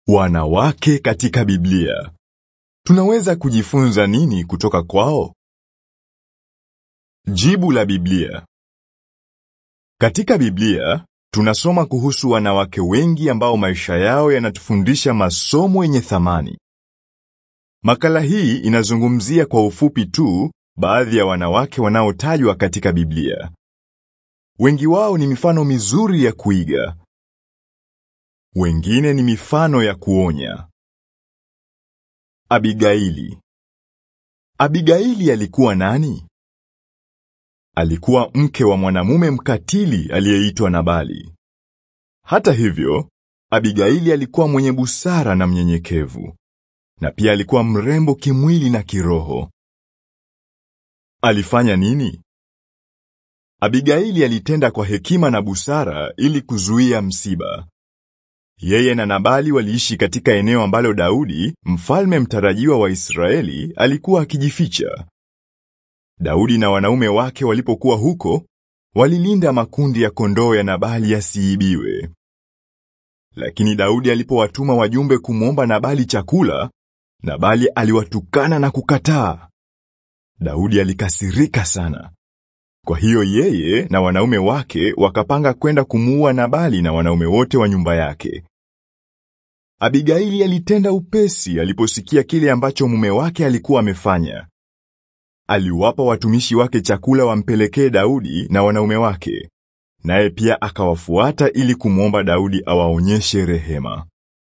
Wanawake katika Biblia. Tunaweza kujifunza nini kutoka kwao? Jibu la Biblia. Katika Biblia, tunasoma kuhusu wanawake wengi ambao maisha yao yanatufundisha masomo yenye thamani. Makala hii inazungumzia kwa ufupi tu baadhi ya wanawake wanaotajwa katika Biblia. Wengi wao ni mifano mizuri ya kuiga. Wengine ni mifano ya kuonya. Abigaili. Abigaili alikuwa nani? Alikuwa mke wa mwanamume mkatili aliyeitwa Nabali. Hata hivyo, Abigaili alikuwa mwenye busara na mnyenyekevu, na pia alikuwa mrembo kimwili na kiroho. Alifanya nini? Abigaili alitenda kwa hekima na busara ili kuzuia msiba. Yeye na Nabali waliishi katika eneo ambalo Daudi, mfalme mtarajiwa wa Israeli, alikuwa akijificha. Daudi na wanaume wake walipokuwa huko, walilinda makundi ya kondoo ya Nabali yasiibiwe. Lakini Daudi alipowatuma wajumbe kumwomba Nabali chakula, Nabali aliwatukana na kukataa. Daudi alikasirika sana. Kwa hiyo yeye na wanaume wake wakapanga kwenda kumuua Nabali na wanaume wote wa nyumba yake. Abigaili alitenda upesi aliposikia kile ambacho mume wake alikuwa amefanya. Aliwapa watumishi wake chakula wampelekee Daudi na wanaume wake, naye pia akawafuata ili kumwomba Daudi awaonyeshe rehema.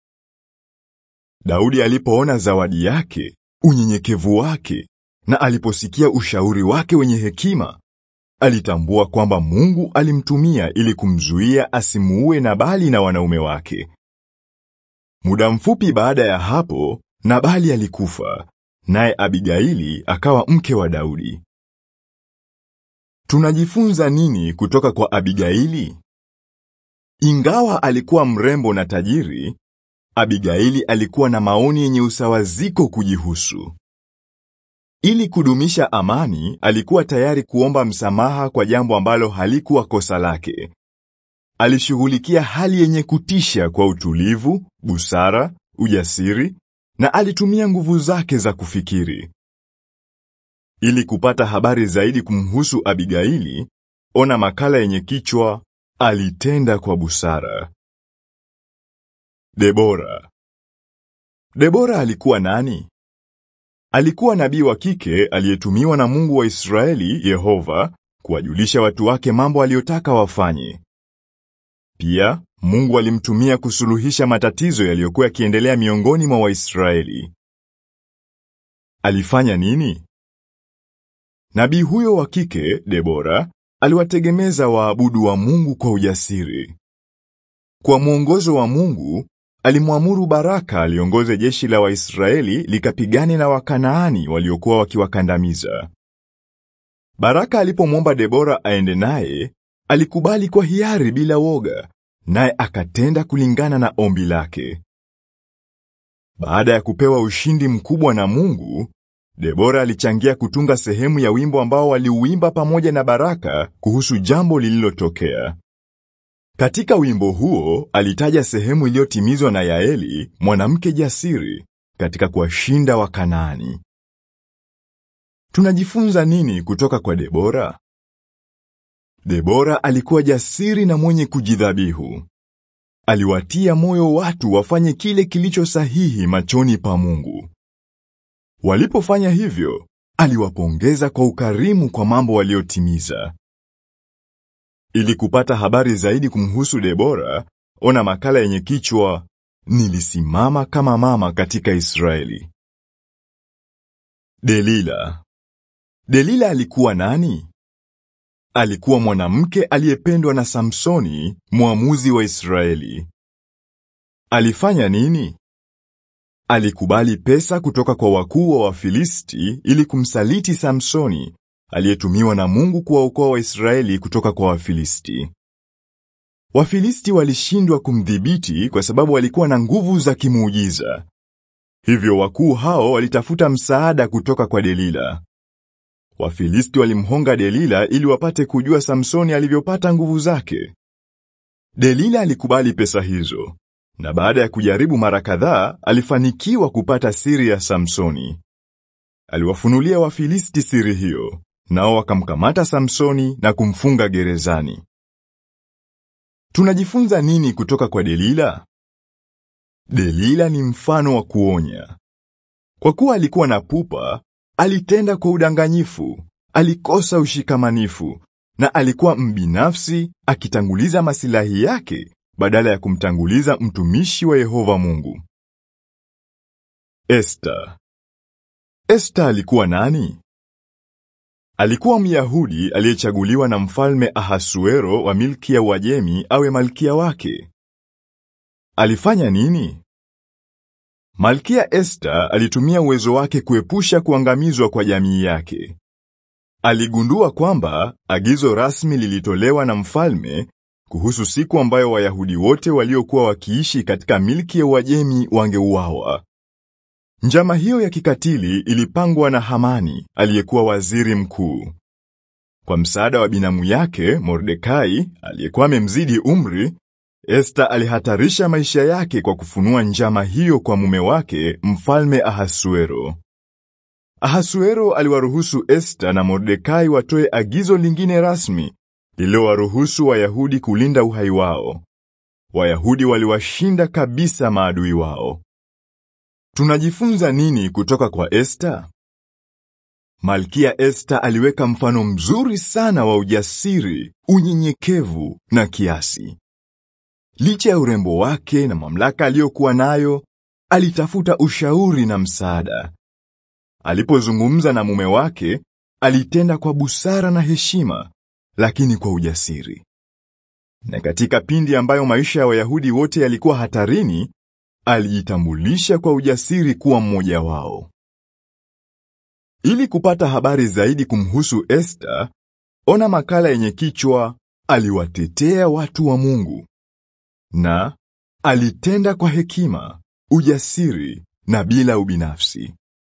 Daudi alipoona zawadi yake, unyenyekevu wake, na aliposikia ushauri wake wenye hekima, alitambua kwamba Mungu alimtumia ili kumzuia asimuue Nabali na wanaume wake. Muda mfupi baada ya hapo, Nabali alikufa, naye Abigaili akawa mke wa Daudi. Tunajifunza nini kutoka kwa Abigaili? Ingawa alikuwa mrembo na tajiri, Abigaili alikuwa na maoni yenye usawaziko kujihusu. Ili kudumisha amani, alikuwa tayari kuomba msamaha kwa jambo ambalo halikuwa kosa lake. Alishughulikia hali yenye kutisha kwa utulivu, busara, ujasiri na alitumia nguvu zake za kufikiri. Ili kupata habari zaidi kumhusu Abigaili, ona makala yenye kichwa Alitenda kwa busara. Debora. Debora alikuwa nani? Alikuwa nabii wa kike aliyetumiwa na Mungu wa Israeli, Yehova, kuwajulisha watu wake mambo aliyotaka wafanye. Pia, Mungu alimtumia kusuluhisha matatizo yaliyokuwa yakiendelea miongoni mwa Waisraeli. Alifanya nini? Nabii huyo wa kike, Debora, aliwategemeza waabudu wa Mungu kwa ujasiri. Kwa mwongozo wa Mungu, alimwamuru Baraka aliongoze jeshi la Waisraeli likapigane na Wakanaani waliokuwa wakiwakandamiza. Baraka alipomwomba Debora aende naye, alikubali kwa hiari bila woga, naye akatenda kulingana na ombi lake. Baada ya kupewa ushindi mkubwa na Mungu, Debora alichangia kutunga sehemu ya wimbo ambao waliuimba pamoja na Baraka kuhusu jambo lililotokea. Katika wimbo huo alitaja sehemu iliyotimizwa na Yaeli, mwanamke jasiri, katika kuwashinda Wakanaani. Tunajifunza nini kutoka kwa Debora? Debora alikuwa jasiri na mwenye kujidhabihu. Aliwatia moyo watu wafanye kile kilicho sahihi machoni pa Mungu. Walipofanya hivyo, aliwapongeza kwa ukarimu kwa mambo waliotimiza. Ili kupata habari zaidi kumhusu Debora, ona makala yenye kichwa Nilisimama kama mama katika Israeli. Delila. Delila alikuwa nani? Alikuwa mwanamke aliyependwa na Samsoni, mwamuzi wa Israeli. Alifanya nini? Alikubali pesa kutoka kwa wakuu wa Wafilisti ili kumsaliti Samsoni, aliyetumiwa na Mungu kuwaokoa Waisraeli kutoka kwa Wafilisti. Wafilisti walishindwa kumdhibiti kwa sababu walikuwa na nguvu za kimuujiza. Hivyo wakuu hao walitafuta msaada kutoka kwa Delila. Wafilisti walimhonga Delila ili wapate kujua Samsoni alivyopata nguvu zake. Delila alikubali pesa hizo, na baada ya kujaribu mara kadhaa alifanikiwa kupata siri ya Samsoni. Aliwafunulia Wafilisti siri hiyo, nao wakamkamata Samsoni na kumfunga gerezani. Tunajifunza nini kutoka kwa Delila? Delila ni mfano wa kuonya. Kwa kuwa alikuwa na pupa, alitenda kwa udanganyifu, alikosa ushikamanifu na alikuwa mbinafsi akitanguliza masilahi yake badala ya kumtanguliza mtumishi wa Yehova Mungu. Esta. Esta alikuwa nani? Alikuwa Myahudi aliyechaguliwa na mfalme Ahasuero wa milki ya Uajemi awe malkia wake. Alifanya nini? Malkia Esta alitumia uwezo wake kuepusha kuangamizwa kwa jamii yake. Aligundua kwamba agizo rasmi lilitolewa na mfalme kuhusu siku ambayo Wayahudi wote waliokuwa wakiishi katika milki ya Uajemi wangeuawa. Njama hiyo ya kikatili ilipangwa na Hamani aliyekuwa waziri mkuu. Kwa msaada wa binamu yake Mordekai aliyekuwa amemzidi umri, Esta alihatarisha maisha yake kwa kufunua njama hiyo kwa mume wake mfalme Ahasuero. Ahasuero aliwaruhusu Esta na Mordekai watoe agizo lingine rasmi lililowaruhusu Wayahudi kulinda uhai wao. Wayahudi waliwashinda kabisa maadui wao. Tunajifunza nini kutoka kwa Esta? Malkia Esta aliweka mfano mzuri sana wa ujasiri, unyenyekevu na kiasi. Licha ya urembo wake na mamlaka aliyokuwa nayo, alitafuta ushauri na msaada. Alipozungumza na mume wake, alitenda kwa busara na heshima, lakini kwa ujasiri. Na katika pindi ambayo maisha ya Wayahudi wote yalikuwa hatarini, alijitambulisha kwa ujasiri kuwa mmoja wao. Ili kupata habari zaidi kumhusu Esta, ona makala yenye kichwa Aliwatetea watu wa Mungu na alitenda kwa hekima, ujasiri na bila ubinafsi.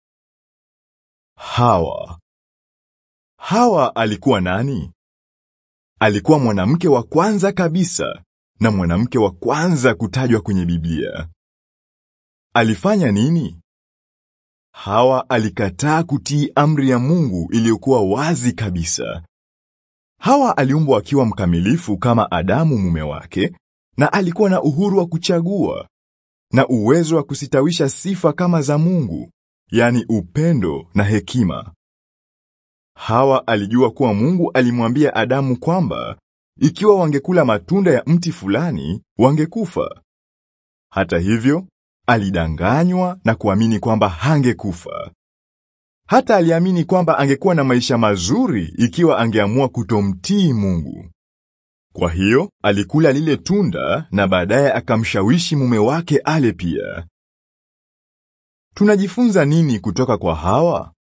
Hawa. Hawa alikuwa nani? Alikuwa mwanamke wa kwanza kabisa na mwanamke wa kwanza kutajwa kwenye Biblia. Alifanya nini? Hawa alikataa kutii amri ya Mungu iliyokuwa wazi kabisa. Hawa aliumbwa akiwa mkamilifu kama Adamu mume wake na alikuwa na uhuru wa kuchagua na uwezo wa kusitawisha sifa kama za Mungu, yani upendo na hekima. Hawa alijua kuwa Mungu alimwambia Adamu kwamba ikiwa wangekula matunda ya mti fulani wangekufa. Hata hivyo, alidanganywa na kuamini kwamba hangekufa. Hata aliamini kwamba angekuwa na maisha mazuri ikiwa angeamua kutomtii Mungu. Kwa hiyo, alikula lile tunda na baadaye akamshawishi mume wake ale pia. Tunajifunza nini kutoka kwa Hawa?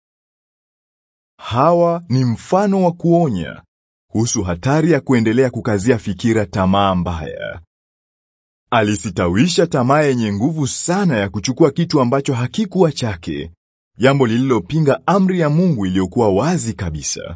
Hawa ni mfano wa kuonya kuhusu hatari ya kuendelea kukazia fikira tamaa mbaya. Alisitawisha tamaa yenye nguvu sana ya kuchukua kitu ambacho hakikuwa chake, jambo lililopinga amri ya Mungu iliyokuwa wazi kabisa.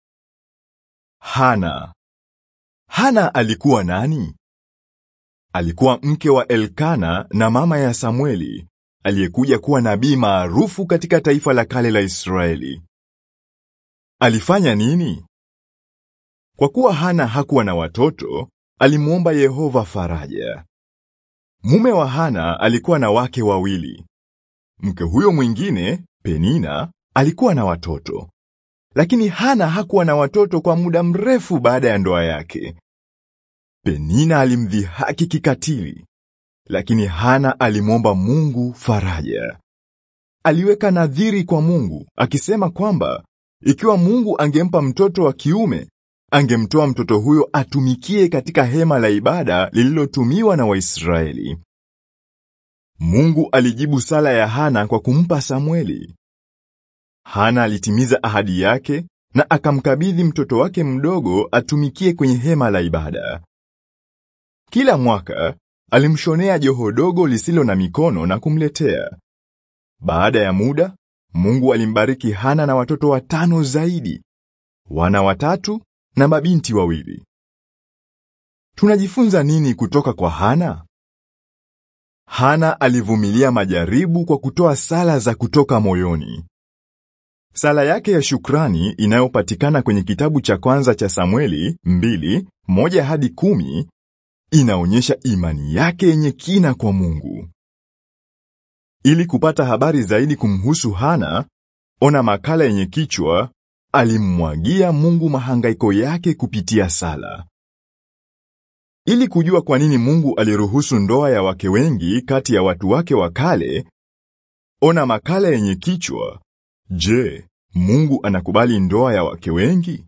Hana. Hana alikuwa nani? Alikuwa mke wa Elkana na mama ya Samueli, aliyekuja kuwa nabii maarufu katika taifa la kale la Israeli. Alifanya nini? Kwa kuwa Hana hakuwa na watoto, alimuomba Yehova faraja. Mume wa Hana alikuwa na wake wawili. Mke huyo mwingine, Penina, alikuwa na watoto. Lakini Hana hakuwa na watoto kwa muda mrefu baada ya ndoa yake. Penina alimdhihaki kikatili, lakini Hana alimwomba Mungu faraja. Aliweka nadhiri kwa Mungu akisema kwamba ikiwa Mungu angempa mtoto wa kiume, angemtoa mtoto huyo atumikie katika hema la ibada lililotumiwa na Waisraeli. Mungu alijibu sala ya Hana kwa kumpa Samweli. Hana alitimiza ahadi yake na akamkabidhi mtoto wake mdogo atumikie kwenye hema la ibada. Kila mwaka alimshonea joho dogo lisilo na mikono na kumletea. Baada ya muda, Mungu alimbariki Hana na watoto watano zaidi, wana watatu na mabinti wawili. Tunajifunza nini kutoka kwa Hana? Hana alivumilia majaribu kwa kutoa sala za kutoka moyoni. Sala yake ya shukrani inayopatikana kwenye kitabu cha kwanza cha Samueli mbili, moja hadi kumi, inaonyesha imani yake yenye kina kwa Mungu. Ili kupata habari zaidi kumhusu Hana, ona makala yenye kichwa Alimmwagia Mungu mahangaiko yake kupitia sala. Ili kujua kwa nini Mungu aliruhusu ndoa ya wake wengi kati ya watu wake wa kale, ona makala yenye kichwa Je, Mungu anakubali ndoa ya wake wengi?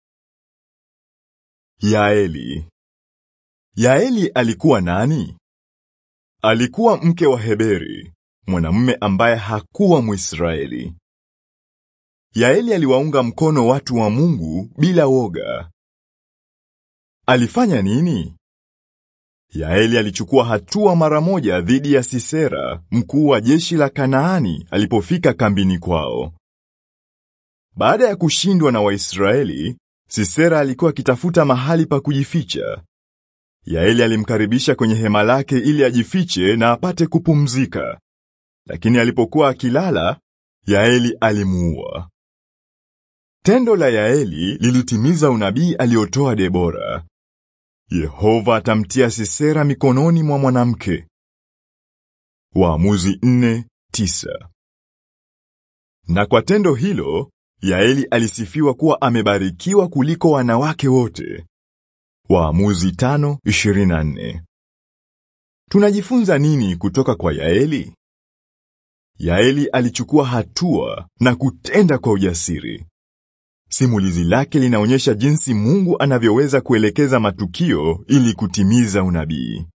Yaeli. Yaeli alikuwa nani? Alikuwa mke wa Heberi, mwanamume ambaye hakuwa Mwisraeli. Yaeli aliwaunga mkono watu wa Mungu bila woga. Alifanya nini? Yaeli alichukua hatua mara moja dhidi ya Sisera, mkuu wa jeshi la Kanaani, alipofika kambini kwao. Baada ya kushindwa na Waisraeli, Sisera alikuwa akitafuta mahali pa kujificha. Yaeli alimkaribisha kwenye hema lake ili ajifiche na apate kupumzika. Lakini alipokuwa akilala, Yaeli alimuua. Tendo la Yaeli lilitimiza unabii aliotoa Debora. Yehova atamtia Sisera mikononi mwa mwanamke. Waamuzi 4:9. Na kwa tendo hilo, Yaeli alisifiwa kuwa amebarikiwa kuliko wanawake wote. Waamuzi 5:24. Tunajifunza nini kutoka kwa Yaeli? Yaeli alichukua hatua na kutenda kwa ujasiri. Simulizi lake linaonyesha jinsi Mungu anavyoweza kuelekeza matukio ili kutimiza unabii.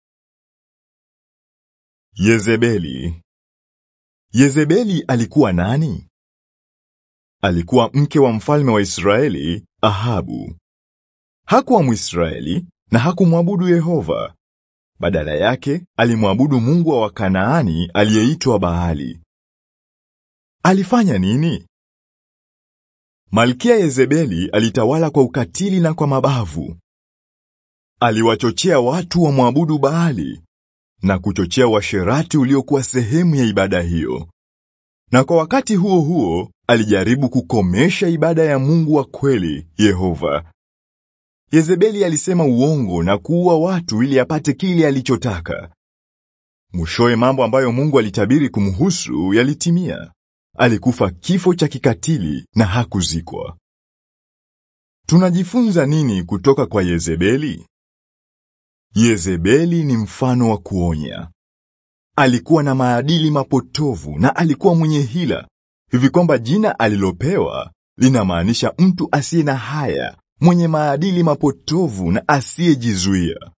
Yezebeli. Yezebeli alikuwa nani? Alikuwa mke wa mfalme wa Israeli, Ahabu. Hakuwa Mwisraeli na hakumwabudu Yehova. Badala yake, alimwabudu Mungu wa Wakanaani aliyeitwa Baali. Alifanya nini? Malkia Yezebeli alitawala kwa ukatili na kwa mabavu. Aliwachochea watu wa mwabudu Baali na kuchochea washerati uliokuwa sehemu ya ibada hiyo. Na kwa wakati huo huo, alijaribu kukomesha ibada ya Mungu wa kweli, Yehova. Yezebeli alisema uongo na kuua watu ili apate kile alichotaka. Mwishowe mambo ambayo Mungu alitabiri kumhusu yalitimia. Alikufa kifo cha kikatili na hakuzikwa. Tunajifunza nini kutoka kwa Yezebeli? Yezebeli ni mfano wa kuonya. Alikuwa na maadili mapotovu na alikuwa mwenye hila, hivi kwamba jina alilopewa linamaanisha mtu asiye na haya, mwenye maadili mapotovu na asiyejizuia.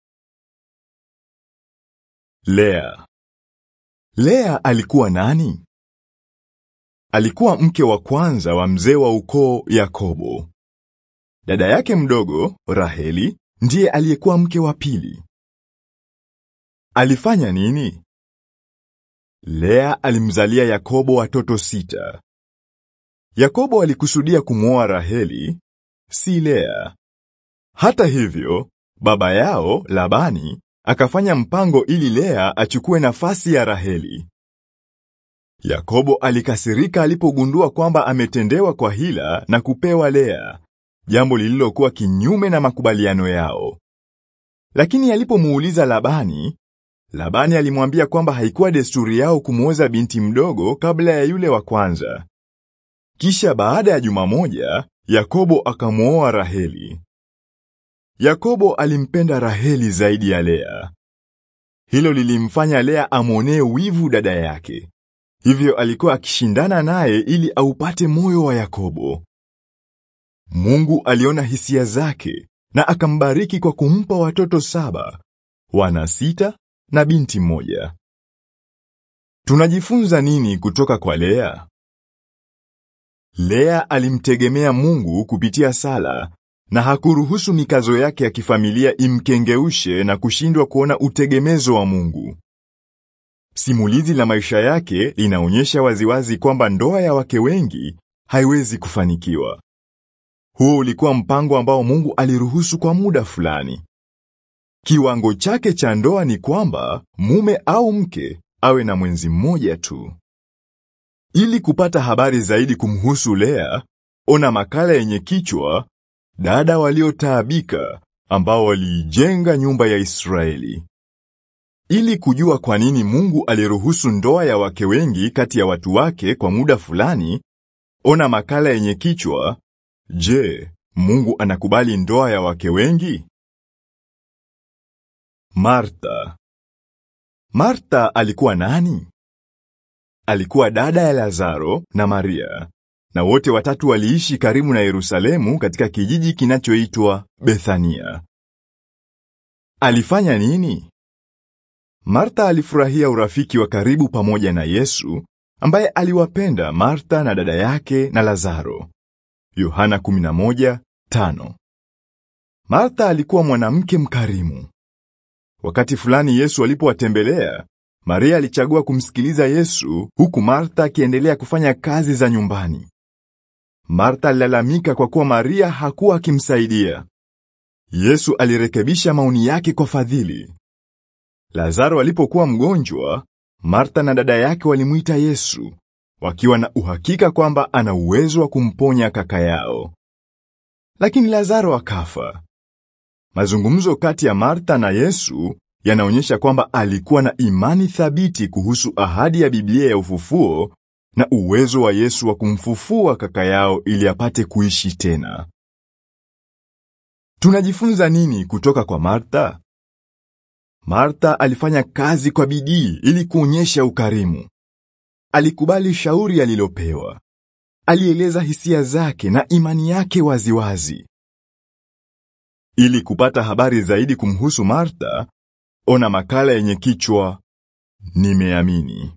Lea. Lea alikuwa nani? Alikuwa mke wa kwanza wa mzee wa ukoo Yakobo. Dada yake mdogo Raheli ndiye aliyekuwa mke wa pili. Alifanya nini? Lea alimzalia Yakobo watoto sita. Yakobo alikusudia kumwoa Raheli, si Lea. Hata hivyo, baba yao Labani akafanya mpango ili Lea achukue nafasi ya Raheli. Yakobo alikasirika alipogundua kwamba ametendewa kwa hila na kupewa Lea, jambo lililokuwa kinyume na makubaliano yao. Lakini alipomuuliza Labani, Labani alimwambia kwamba haikuwa desturi yao kumwoza binti mdogo kabla ya yule wa kwanza. Kisha baada ya juma moja, Yakobo akamwoa Raheli. Yakobo alimpenda Raheli zaidi ya Lea. Hilo lilimfanya Lea amwonee wivu dada yake. Hivyo alikuwa akishindana naye ili aupate moyo wa Yakobo. Mungu aliona hisia zake na akambariki kwa kumpa watoto saba, wana sita na binti mmoja. Tunajifunza nini kutoka kwa Lea? Lea alimtegemea Mungu kupitia sala na hakuruhusu mikazo yake ya kifamilia imkengeushe na kushindwa kuona utegemezo wa Mungu. Simulizi la maisha yake linaonyesha waziwazi kwamba ndoa ya wake wengi haiwezi kufanikiwa. Huo ulikuwa mpango ambao Mungu aliruhusu kwa muda fulani. Kiwango chake cha ndoa ni kwamba mume au mke awe na mwenzi mmoja tu. Ili kupata habari zaidi kumhusu Lea, ona makala yenye kichwa Dada waliotaabika ambao waliijenga nyumba ya Israeli. Ili kujua kwa nini Mungu aliruhusu ndoa ya wake wengi kati ya watu wake kwa muda fulani, ona makala yenye kichwa Je, Mungu anakubali ndoa ya wake wengi? Martha. Martha alikuwa nani? Alikuwa dada ya Lazaro na Maria, na wote watatu waliishi karibu na Yerusalemu katika kijiji kinachoitwa Bethania. Alifanya nini? Martha alifurahia urafiki wa karibu pamoja na Yesu, ambaye aliwapenda Martha na dada yake na Lazaro. Yohana 11:5. Martha alikuwa mwanamke mkarimu. Wakati fulani Yesu alipowatembelea, Maria alichagua kumsikiliza Yesu huku Martha akiendelea kufanya kazi za nyumbani. Martha alilalamika kwa kuwa Maria hakuwa akimsaidia. Yesu alirekebisha maoni yake kwa fadhili. Lazaro alipokuwa mgonjwa, Martha na dada yake walimuita Yesu, wakiwa na uhakika kwamba ana uwezo wa kumponya kaka yao. Lakini Lazaro akafa. Mazungumzo kati ya Martha na Yesu yanaonyesha kwamba alikuwa na imani thabiti kuhusu ahadi ya Biblia ya ufufuo na uwezo wa Yesu wa kumfufua kaka yao ili apate kuishi tena. Tunajifunza nini kutoka kwa Martha? Martha alifanya kazi kwa bidii ili kuonyesha ukarimu. Alikubali shauri alilopewa. Alieleza hisia zake na imani yake waziwazi. Ili kupata habari zaidi kumhusu Martha, ona makala yenye kichwa Nimeamini.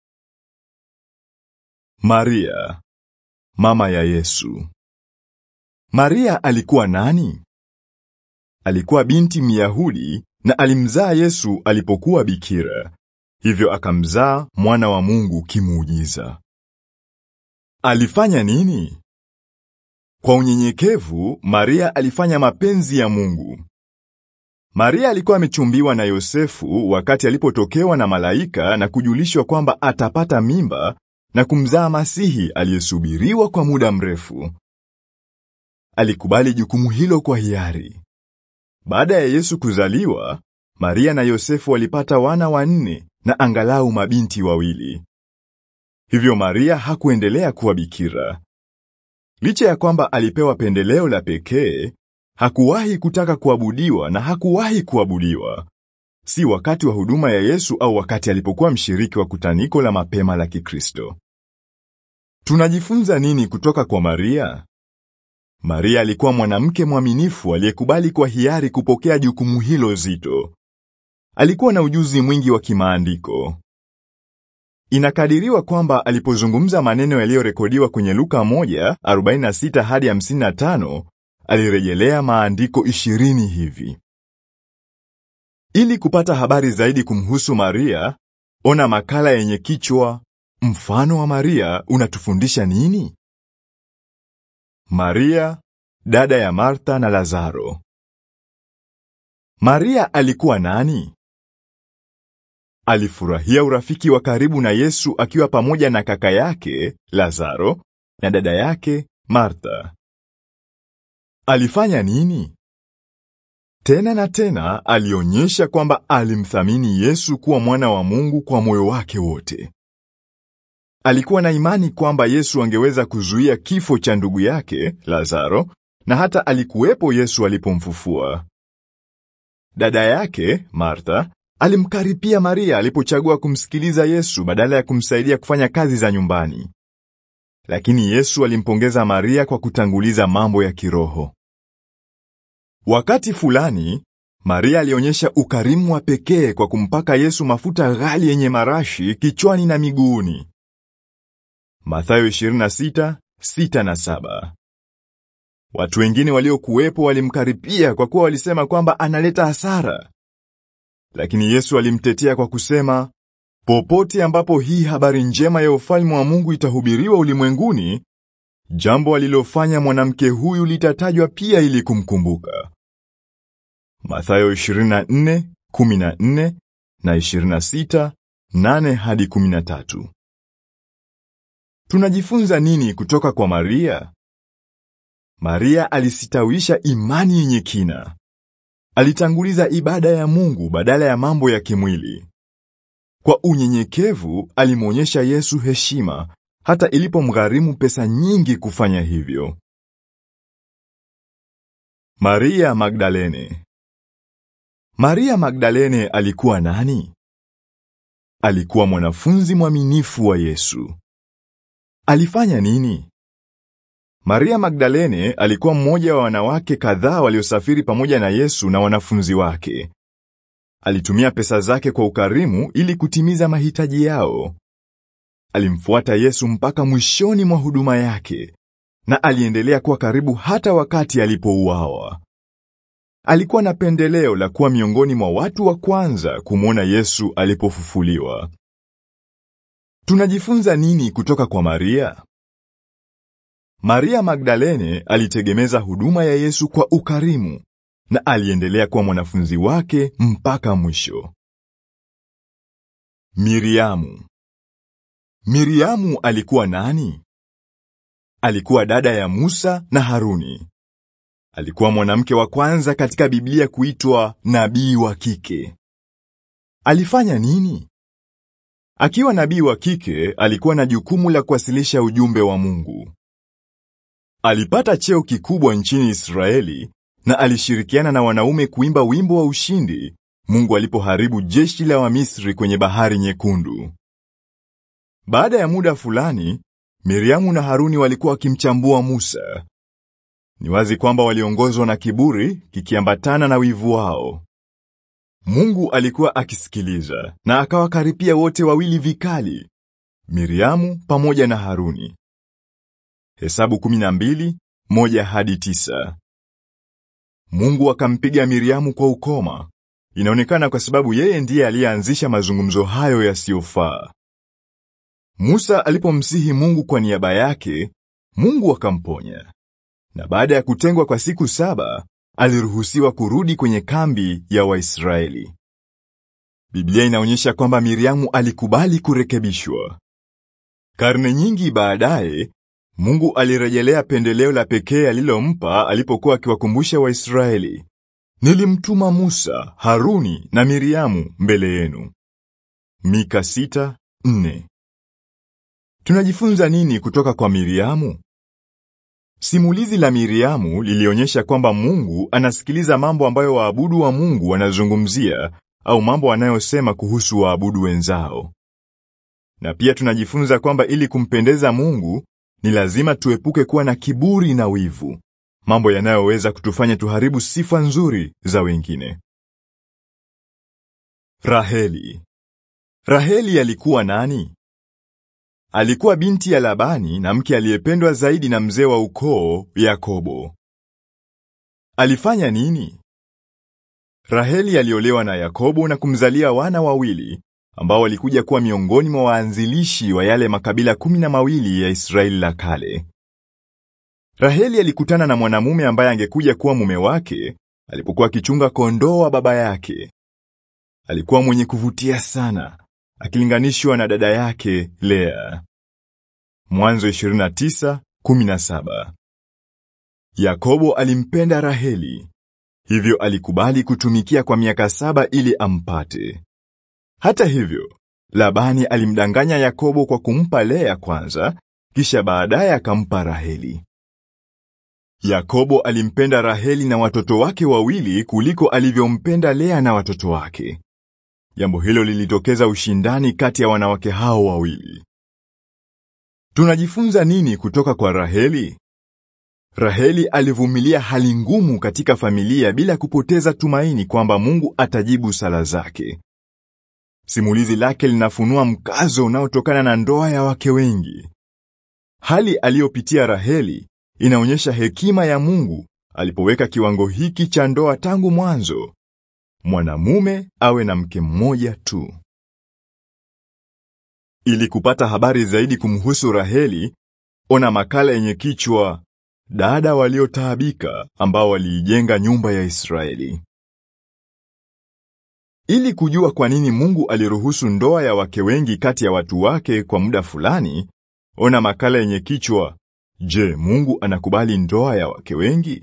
Maria, mama ya Yesu. Maria alikuwa nani? Alikuwa binti Myahudi na alimzaa Yesu alipokuwa bikira. Hivyo akamzaa mwana wa Mungu kimuujiza. Alifanya nini? Kwa unyenyekevu, Maria alifanya mapenzi ya Mungu. Maria alikuwa amechumbiwa na Yosefu wakati alipotokewa na malaika na kujulishwa kwamba atapata mimba na kumzaa Masihi aliyesubiriwa kwa muda mrefu. Alikubali jukumu hilo kwa hiari. Baada ya Yesu kuzaliwa, Maria na Yosefu walipata wana wanne na angalau mabinti wawili. Hivyo Maria hakuendelea kuwa bikira. Licha ya kwamba alipewa pendeleo la pekee, hakuwahi kutaka kuabudiwa na hakuwahi kuabudiwa. Si wakati wa huduma ya Yesu au wakati alipokuwa mshiriki wa kutaniko la mapema la Kikristo. Tunajifunza nini kutoka kwa Maria? Maria alikuwa mwanamke mwaminifu aliyekubali kwa hiari kupokea jukumu hilo zito. Alikuwa na ujuzi mwingi wa kimaandiko. Inakadiriwa kwamba alipozungumza maneno yaliyorekodiwa kwenye Luka 1:46 hadi 55, alirejelea maandiko 20 hivi. Ili kupata habari zaidi kumhusu Maria, ona makala yenye kichwa Mfano wa Maria unatufundisha nini? Maria, dada ya Martha na Lazaro. Maria alikuwa nani? Alifurahia urafiki wa karibu na Yesu akiwa pamoja na kaka yake Lazaro na dada yake Martha. Alifanya nini? Tena na tena alionyesha kwamba alimthamini Yesu kuwa mwana wa Mungu kwa moyo wake wote. Alikuwa na imani kwamba Yesu angeweza kuzuia kifo cha ndugu yake Lazaro na hata alikuwepo Yesu alipomfufua. Dada yake Martha alimkaripia Maria alipochagua kumsikiliza Yesu badala ya kumsaidia kufanya kazi za nyumbani. Lakini Yesu alimpongeza Maria kwa kutanguliza mambo ya kiroho. Wakati fulani, Maria alionyesha ukarimu wa pekee kwa kumpaka Yesu mafuta ghali yenye marashi kichwani na miguuni. Mathayo 26:6 na 7. Watu wengine waliokuwepo walimkaripia kwa kuwa walisema kwamba analeta hasara. Lakini Yesu alimtetea kwa kusema, popote ambapo hii habari njema ya ufalme wa Mungu itahubiriwa ulimwenguni, jambo alilofanya mwanamke huyu litatajwa pia ili kumkumbuka. Mathayo 24, 14 na 26, 8 hadi 13. Tunajifunza nini kutoka kwa Maria? Maria alisitawisha imani yenye kina. Alitanguliza ibada ya Mungu badala ya mambo ya kimwili. Kwa unyenyekevu alimwonyesha Yesu heshima hata ilipomgharimu pesa nyingi kufanya hivyo. Maria Magdalene. Maria Magdalene alikuwa nani? Alikuwa mwanafunzi mwaminifu wa Yesu. Alifanya nini? Maria Magdalene alikuwa mmoja wa wanawake kadhaa waliosafiri pamoja na Yesu na wanafunzi wake. Alitumia pesa zake kwa ukarimu ili kutimiza mahitaji yao. Alimfuata Yesu mpaka mwishoni mwa huduma yake na aliendelea kuwa karibu hata wakati alipouawa. Alikuwa na pendeleo la kuwa miongoni mwa watu wa kwanza kumwona Yesu alipofufuliwa. Tunajifunza nini kutoka kwa Maria? Maria Magdalene alitegemeza huduma ya Yesu kwa ukarimu na aliendelea kuwa mwanafunzi wake mpaka mwisho. Miriamu. Miriamu alikuwa nani? Alikuwa dada ya Musa na Haruni. Alikuwa mwanamke wa kwanza katika Biblia kuitwa nabii wa kike. Alifanya nini? Akiwa nabii wa kike, alikuwa na jukumu la kuwasilisha ujumbe wa Mungu. Alipata cheo kikubwa nchini Israeli na alishirikiana na wanaume kuimba wimbo wa ushindi Mungu alipoharibu jeshi la Wamisri kwenye Bahari Nyekundu. Baada ya muda fulani, Miriamu na Haruni walikuwa wakimchambua Musa. Ni wazi kwamba waliongozwa na kiburi kikiambatana na wivu wao. Mungu alikuwa akisikiliza na akawakaripia wote wawili vikali, Miriamu pamoja na Haruni. Hesabu 12, moja hadi tisa. Mungu akampiga Miriamu kwa ukoma. Inaonekana kwa sababu yeye ndiye aliyeanzisha mazungumzo hayo yasiyofaa. Musa alipomsihi Mungu kwa niaba yake, Mungu akamponya. Na baada ya kutengwa kwa siku saba, aliruhusiwa kurudi kwenye kambi ya Waisraeli. Biblia inaonyesha kwamba Miriamu alikubali kurekebishwa. Karne nyingi baadaye, Mungu alirejelea pendeleo la pekee alilompa alipokuwa akiwakumbusha Waisraeli. Nilimtuma Musa, Haruni na Miriamu mbele yenu. Mika 6:4. Tunajifunza nini kutoka kwa Miriamu? Simulizi la Miriamu lilionyesha kwamba Mungu anasikiliza mambo ambayo waabudu wa Mungu wanazungumzia au mambo wanayosema kuhusu waabudu wenzao. Na pia tunajifunza kwamba ili kumpendeza Mungu ni lazima tuepuke kuwa na kiburi na wivu, mambo yanayoweza kutufanya tuharibu sifa nzuri za wengine. Raheli. Raheli alikuwa nani? Alikuwa binti ya Labani na mke aliyependwa zaidi na mzee wa ukoo Yakobo. Alifanya nini? Raheli aliolewa na Yakobo na kumzalia wana wawili ambao walikuja kuwa miongoni mwa waanzilishi wa yale makabila kumi na mawili ya Israeli la kale. Raheli alikutana na mwanamume ambaye angekuja kuwa mume wake alipokuwa akichunga kondoo wa baba yake. Alikuwa mwenye kuvutia sana, akilinganishwa na dada yake Lea. Mwanzo 29:17. Yakobo alimpenda Raheli, hivyo alikubali kutumikia kwa miaka saba ili ampate. Hata hivyo, Labani alimdanganya Yakobo kwa kumpa Lea kwanza, kisha baadaye akampa Raheli. Yakobo alimpenda Raheli na watoto wake wawili kuliko alivyompenda Lea na watoto wake. Jambo hilo lilitokeza ushindani kati ya wanawake hao wawili. Tunajifunza nini kutoka kwa Raheli? Raheli alivumilia hali ngumu katika familia bila kupoteza tumaini kwamba Mungu atajibu sala zake. Simulizi lake linafunua mkazo unaotokana na ndoa ya wake wengi. Hali aliyopitia Raheli inaonyesha hekima ya Mungu alipoweka kiwango hiki cha ndoa tangu mwanzo. Mwanamume awe na mke mmoja tu. Ili kupata habari zaidi kumhusu Raheli, ona makala yenye kichwa Dada waliotaabika ambao waliijenga nyumba ya Israeli. Ili kujua kwa nini Mungu aliruhusu ndoa ya wake wengi kati ya watu wake kwa muda fulani, ona makala yenye kichwa Je, Mungu anakubali ndoa ya wake wengi?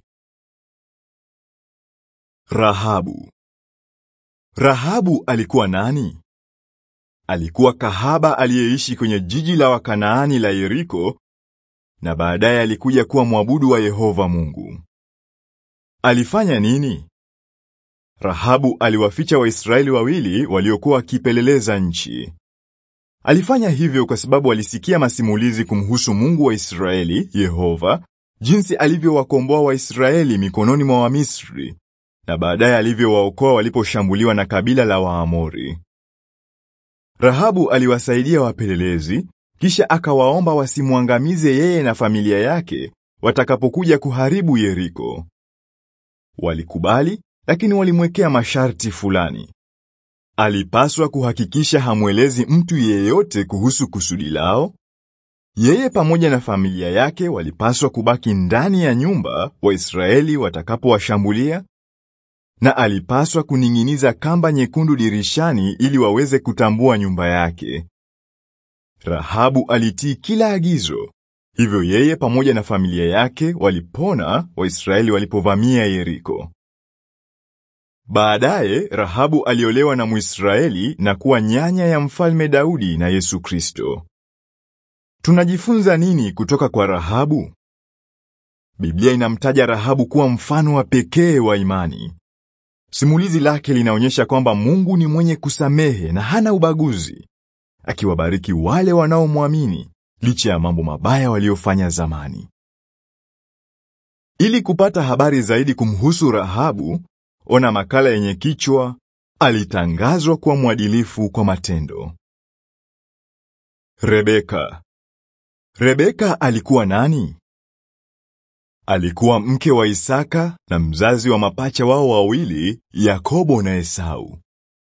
Rahabu. Rahabu alikuwa nani? Alikuwa kahaba aliyeishi kwenye jiji la Wakanaani la Yeriko na baadaye alikuja kuwa mwabudu wa Yehova Mungu. Alifanya nini? Rahabu aliwaficha Waisraeli wawili waliokuwa wakipeleleza nchi. Alifanya hivyo kwa sababu alisikia masimulizi kumhusu Mungu wa Israeli, Yehova, jinsi alivyowakomboa Waisraeli mikononi mwa Wamisri na baadaye alivyowaokoa waliposhambuliwa na kabila la Waamori. Rahabu aliwasaidia wapelelezi, kisha akawaomba wasimwangamize yeye na familia yake watakapokuja kuharibu Yeriko. Walikubali, lakini walimwekea masharti fulani. Alipaswa kuhakikisha hamwelezi mtu yeyote kuhusu kusudi lao. Yeye pamoja na familia yake walipaswa kubaki ndani ya nyumba Waisraeli watakapowashambulia, na alipaswa kuning'iniza kamba nyekundu dirishani ili waweze kutambua nyumba yake. Rahabu alitii kila agizo, hivyo yeye pamoja na familia yake walipona Waisraeli walipovamia Yeriko. Baadaye Rahabu aliolewa na Mwisraeli na kuwa nyanya ya Mfalme Daudi na Yesu Kristo. Tunajifunza nini kutoka kwa Rahabu? Biblia inamtaja Rahabu kuwa mfano wa pekee wa imani. Simulizi lake linaonyesha kwamba Mungu ni mwenye kusamehe na hana ubaguzi, akiwabariki wale wanaomwamini licha ya mambo mabaya waliofanya zamani. Ili kupata habari zaidi kumhusu Rahabu, ona makala yenye kichwa Alitangazwa kuwa mwadilifu kwa matendo. Rebeka. Rebeka alikuwa nani? Alikuwa mke wa Isaka na mzazi wa mapacha wao wawili, Yakobo na Esau.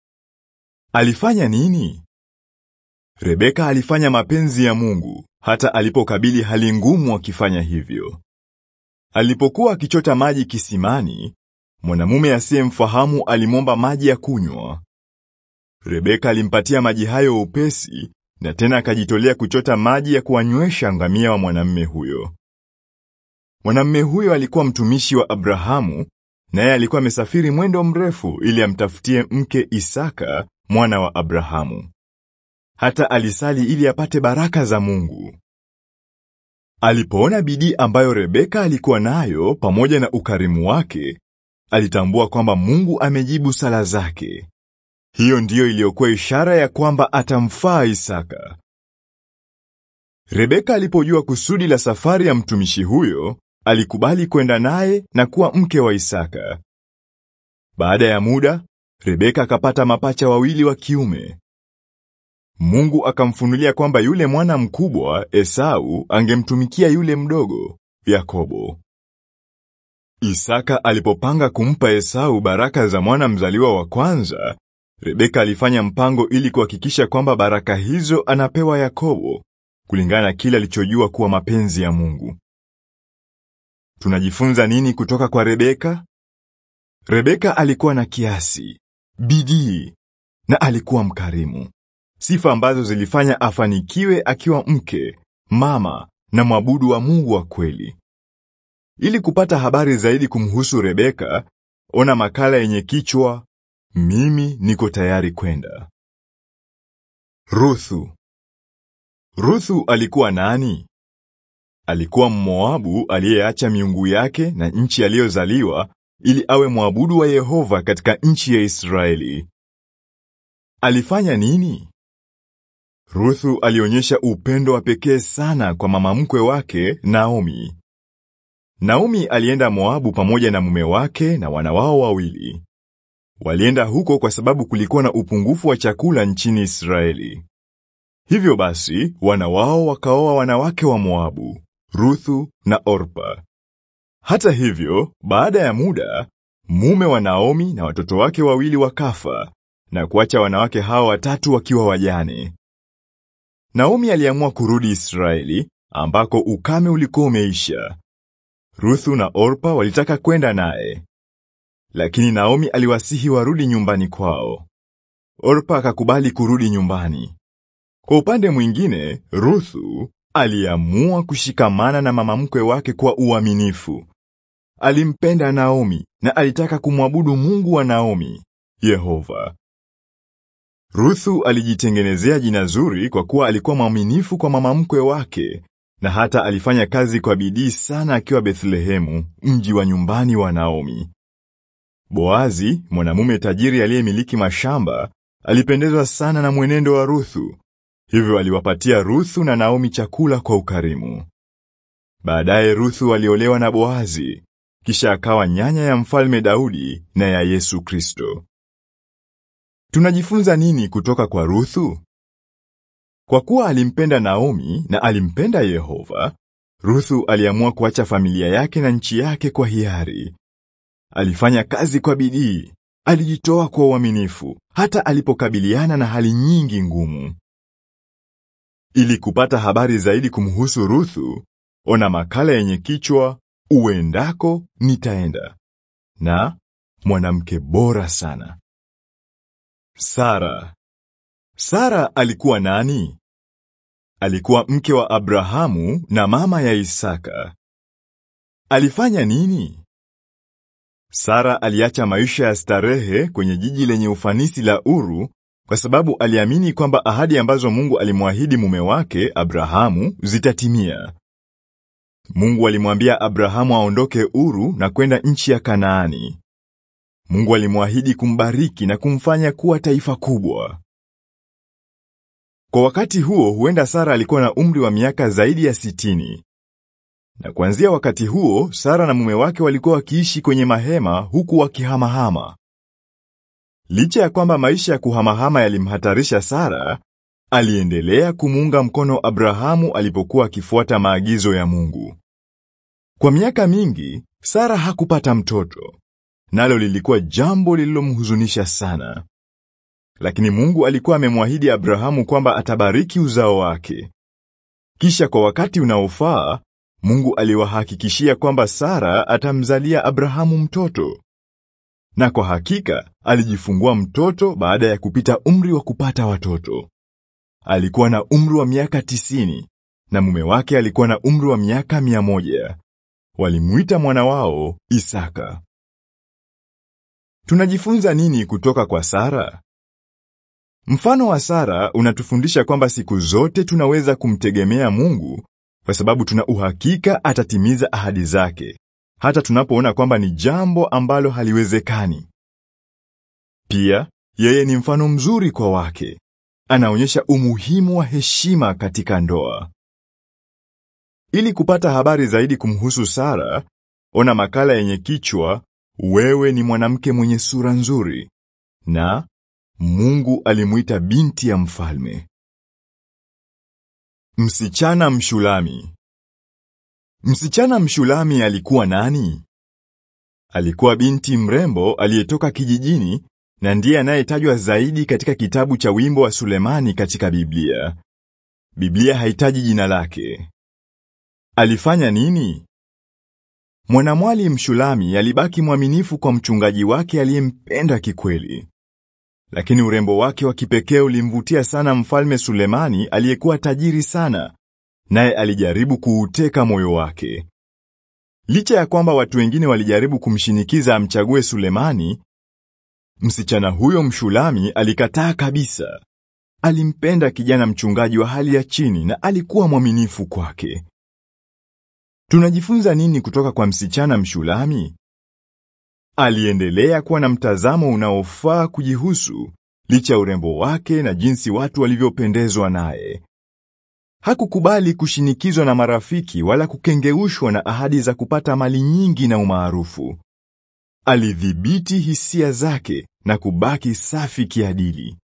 Alifanya nini? Rebeka alifanya mapenzi ya Mungu hata alipokabili hali ngumu akifanya hivyo. Alipokuwa akichota maji kisimani, mwanamume asiyemfahamu alimwomba maji ya kunywa. Rebeka alimpatia maji hayo upesi na tena akajitolea kuchota maji ya kuwanywesha ngamia wa mwanamume huyo. Mwanamume huyo alikuwa mtumishi wa Abrahamu, naye alikuwa amesafiri mwendo mrefu ili amtafutie mke Isaka, mwana wa Abrahamu. Hata alisali ili apate baraka za Mungu. Alipoona bidii ambayo Rebeka alikuwa nayo pamoja na ukarimu wake, alitambua kwamba Mungu amejibu sala zake. Hiyo ndiyo iliyokuwa ishara ya kwamba atamfaa Isaka. Rebeka alipojua kusudi la safari ya mtumishi huyo, alikubali kwenda naye na kuwa mke wa Isaka. Baada ya muda, Rebeka akapata mapacha wawili wa kiume. Mungu akamfunulia kwamba yule mwana mkubwa Esau angemtumikia yule mdogo Yakobo. Isaka alipopanga kumpa Esau baraka za mwana mzaliwa wa kwanza, Rebeka alifanya mpango ili kuhakikisha kwamba baraka hizo anapewa Yakobo, kulingana na kile alichojua kuwa mapenzi ya Mungu. Tunajifunza nini kutoka kwa Rebeka? Rebeka alikuwa na kiasi, bidii na alikuwa mkarimu. Sifa ambazo zilifanya afanikiwe akiwa mke, mama na mwabudu wa Mungu wa kweli. Ili kupata habari zaidi kumhusu Rebeka, ona makala yenye kichwa Mimi niko tayari kwenda. Ruthu. Ruthu alikuwa nani? Alikuwa Mmoabu aliyeacha miungu yake na nchi aliyozaliwa ili awe mwabudu wa Yehova katika nchi ya Israeli. Alifanya nini? Ruthu alionyesha upendo wa pekee sana kwa mama mkwe wake Naomi. Naomi alienda Moabu pamoja na mume wake na wana wao wawili. Walienda huko kwa sababu kulikuwa na upungufu wa chakula nchini Israeli. Hivyo basi, wana wao wakaoa wanawake wa Moabu, Ruthu na Orpa. Hata hivyo, baada ya muda, mume wa Naomi na watoto wake wawili wakafa na kuacha wanawake hao watatu wakiwa wajane. Naomi aliamua kurudi Israeli ambako ukame ulikuwa umeisha. Ruthu na Orpa walitaka kwenda naye. Lakini Naomi aliwasihi warudi nyumbani kwao. Orpa akakubali kurudi nyumbani. Kwa upande mwingine, Ruthu aliamua kushikamana na mama mkwe wake kwa uaminifu. Alimpenda Naomi na alitaka kumwabudu Mungu wa Naomi, Yehova. Ruthu alijitengenezea jina zuri kwa kuwa alikuwa mwaminifu kwa mama mkwe wake na hata alifanya kazi kwa bidii sana akiwa Bethlehemu, mji wa nyumbani wa Naomi. Boazi, mwanamume tajiri aliyemiliki mashamba, alipendezwa sana na mwenendo wa Ruthu. Hivyo aliwapatia Ruthu na Naomi chakula kwa ukarimu. Baadaye Ruthu aliolewa na Boazi, kisha akawa nyanya ya mfalme Daudi na ya Yesu Kristo. Tunajifunza nini kutoka kwa Ruthu? Kwa kuwa alimpenda Naomi na alimpenda Yehova, Ruthu aliamua kuacha familia yake na nchi yake kwa hiari. Alifanya kazi kwa bidii, alijitoa kwa uaminifu, hata alipokabiliana na hali nyingi ngumu. Ili kupata habari zaidi kumhusu Ruthu, ona makala yenye kichwa Uendako nitaenda na mwanamke bora sana. Sara. Sara alikuwa nani? Alikuwa mke wa Abrahamu na mama ya Isaka. Alifanya nini? Sara aliacha maisha ya starehe kwenye jiji lenye ufanisi la Uru kwa sababu aliamini kwamba ahadi ambazo Mungu alimwahidi mume wake Abrahamu zitatimia. Mungu alimwambia Abrahamu aondoke Uru na kwenda nchi ya Kanaani. Mungu alimwahidi kumbariki na kumfanya kuwa taifa kubwa. Kwa wakati huo huenda Sara alikuwa na umri wa miaka zaidi ya sitini. Na kuanzia wakati huo Sara na mume wake walikuwa wakiishi kwenye mahema huku wakihamahama. Licha ya kwamba maisha ya kuhamahama yalimhatarisha Sara, aliendelea kumuunga mkono Abrahamu alipokuwa akifuata maagizo ya Mungu. Kwa miaka mingi, Sara hakupata mtoto. Nalo lilikuwa jambo lililomhuzunisha sana. Lakini Mungu alikuwa amemwahidi Abrahamu kwamba atabariki uzao wake. Kisha kwa wakati unaofaa, Mungu aliwahakikishia kwamba Sara atamzalia Abrahamu mtoto. Na kwa hakika, alijifungua mtoto baada ya kupita umri wa kupata watoto. Alikuwa na umri wa miaka tisini na mume wake alikuwa na umri wa miaka mia moja. Walimuita mwana wao Isaka. Tunajifunza nini kutoka kwa Sara? Mfano wa Sara unatufundisha kwamba siku zote tunaweza kumtegemea Mungu kwa sababu tuna uhakika atatimiza ahadi zake, hata tunapoona kwamba ni jambo ambalo haliwezekani. Pia, yeye ni mfano mzuri kwa wake. Anaonyesha umuhimu wa heshima katika ndoa. Ili kupata habari zaidi kumhusu Sara, ona makala yenye kichwa wewe ni mwanamke mwenye sura nzuri na Mungu alimuita binti ya mfalme. Msichana Mshulami. Msichana Mshulami alikuwa nani? Alikuwa binti mrembo aliyetoka kijijini na ndiye anayetajwa zaidi katika kitabu cha Wimbo wa Sulemani katika Biblia. Biblia haitaji jina lake. Alifanya nini? Mwanamwali Mshulami alibaki mwaminifu kwa mchungaji wake aliyempenda kikweli. Lakini urembo wake wa kipekee ulimvutia sana mfalme Sulemani aliyekuwa tajiri sana, naye alijaribu kuuteka moyo wake. Licha ya kwamba watu wengine walijaribu kumshinikiza amchague Sulemani, msichana huyo Mshulami alikataa kabisa. Alimpenda kijana mchungaji wa hali ya chini na alikuwa mwaminifu kwake. Tunajifunza nini kutoka kwa msichana Mshulami? Aliendelea kuwa na mtazamo unaofaa kujihusu licha ya urembo wake na jinsi watu walivyopendezwa naye. Hakukubali kushinikizwa na marafiki wala kukengeushwa na ahadi za kupata mali nyingi na umaarufu. Alidhibiti hisia zake na kubaki safi kiadili.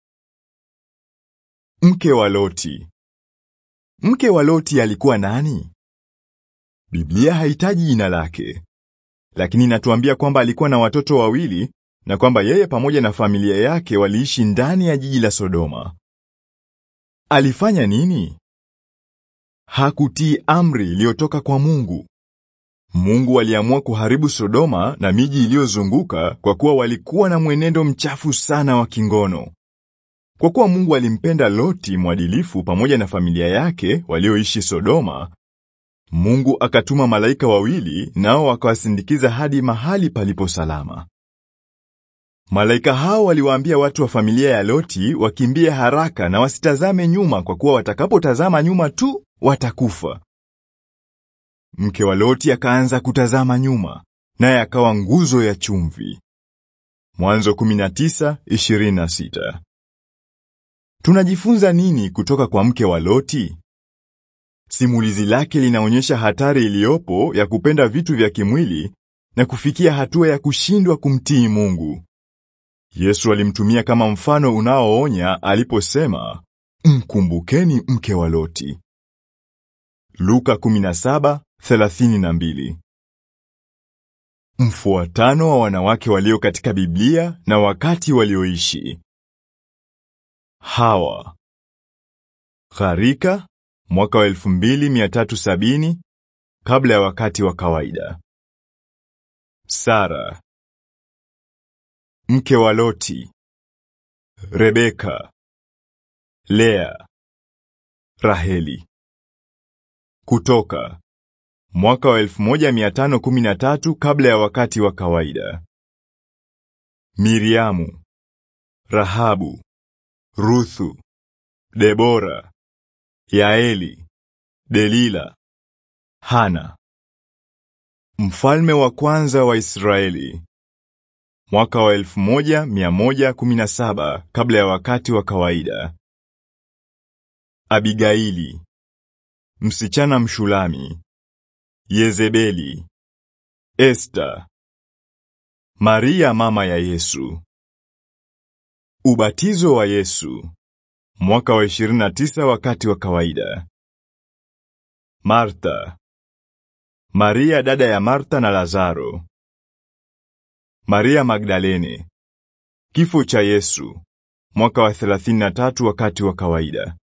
Mke wa Loti. Mke wa Loti alikuwa nani? Biblia haitaji jina lake, lakini inatuambia kwamba alikuwa na watoto wawili na kwamba yeye pamoja na familia yake waliishi ndani ya jiji la Sodoma. Alifanya nini? Hakutii amri iliyotoka kwa Mungu. Mungu aliamua kuharibu Sodoma na miji iliyozunguka kwa kuwa walikuwa na mwenendo mchafu sana wa kingono. Kwa kuwa Mungu alimpenda Loti mwadilifu pamoja na familia yake walioishi Sodoma, Mungu akatuma malaika wawili nao wakawasindikiza hadi mahali palipo salama. Malaika hao waliwaambia watu wa familia ya Loti wakimbie haraka na wasitazame nyuma kwa kuwa watakapotazama nyuma tu watakufa. Mke wa Loti akaanza kutazama nyuma, naye akawa nguzo ya chumvi. Mwanzo 19:26. Tunajifunza nini kutoka kwa mke wa Loti? Simulizi lake linaonyesha hatari iliyopo ya kupenda vitu vya kimwili na kufikia hatua ya kushindwa kumtii Mungu. Yesu alimtumia kama mfano unaoonya aliposema, mkumbukeni mke wa Loti. Luka 17:32. Mfuatano wa wanawake walio katika Biblia na wakati walioishi. Hawa. Gharika mwaka wa 2370 kabla ya wakati wa kawaida. Sara mke wa Loti. Rebeka, Lea, Raheli. Kutoka mwaka wa 1513 kabla ya wakati wa kawaida. Miriamu, Rahabu, Ruthu, Debora, Yaeli, Delila, Hana. Mfalme wa kwanza wa Israeli. Mwaka wa 1117 kabla ya wakati wa kawaida. Abigaili, msichana Mshulami, Yezebeli, Esta, Maria mama ya Yesu. Ubatizo wa Yesu. Mwaka wa 29 wakati wa kawaida. Martha, Maria dada ya Martha na Lazaro. Maria Magdalene. Kifo cha Yesu. Mwaka wa 33 wakati wa kawaida.